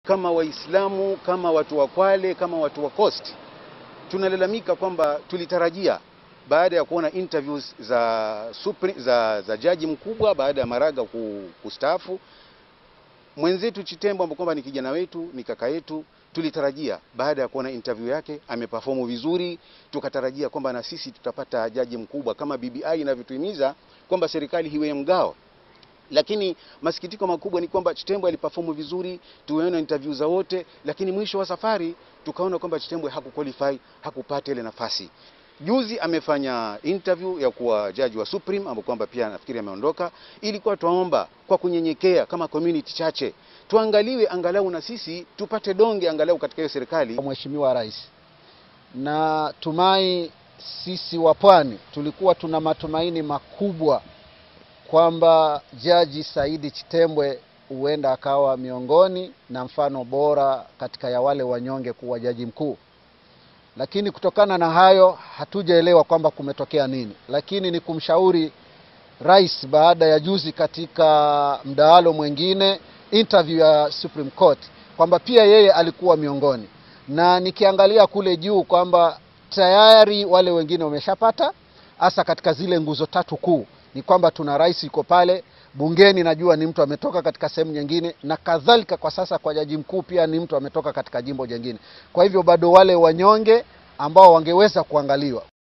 Kama Waislamu, kama watu wa Kwale, kama watu wa Coast, tunalalamika kwamba tulitarajia baada ya kuona interviews za, Supri, za, za jaji mkubwa baada ya Maraga kustaafu, mwenzetu Chitembo ambaye kwamba ni kijana wetu, ni kaka yetu, tulitarajia baada ya kuona interview yake ameperform vizuri, tukatarajia kwamba na sisi tutapata jaji mkubwa kama BBI inavyotuhimiza kwamba serikali hiwe mgao lakini masikitiko makubwa ni kwamba Chitembwe aliperform vizuri, tumeona interview za wote, lakini mwisho wa safari tukaona kwamba Chitembwe hakuqualify, hakupata ile nafasi. Juzi amefanya interview ya kuwa jaji wa Supreme ambapo kwamba pia nafikiri ameondoka. Ilikuwa twaomba kwa kunyenyekea, kama community chache tuangaliwe, angalau na sisi tupate donge angalau katika hiyo serikali. Mheshimiwa Rais, na tumai sisi wa Pwani tulikuwa tuna matumaini makubwa kwamba Jaji Saidi Chitembwe huenda akawa miongoni na mfano bora katika ya wale wanyonge kuwa jaji mkuu, lakini kutokana na hayo hatujaelewa kwamba kumetokea nini. Lakini ni kumshauri rais, baada ya juzi katika mdahalo mwingine interview ya Supreme Court, kwamba pia yeye alikuwa miongoni, na nikiangalia kule juu kwamba tayari wale wengine wameshapata, hasa katika zile nguzo tatu kuu ni kwamba tuna rais yuko pale bungeni, najua ni mtu ametoka katika sehemu nyingine, na kadhalika. Kwa sasa kwa jaji mkuu pia ni mtu ametoka katika jimbo jingine. Kwa hivyo bado wale wanyonge ambao wangeweza kuangaliwa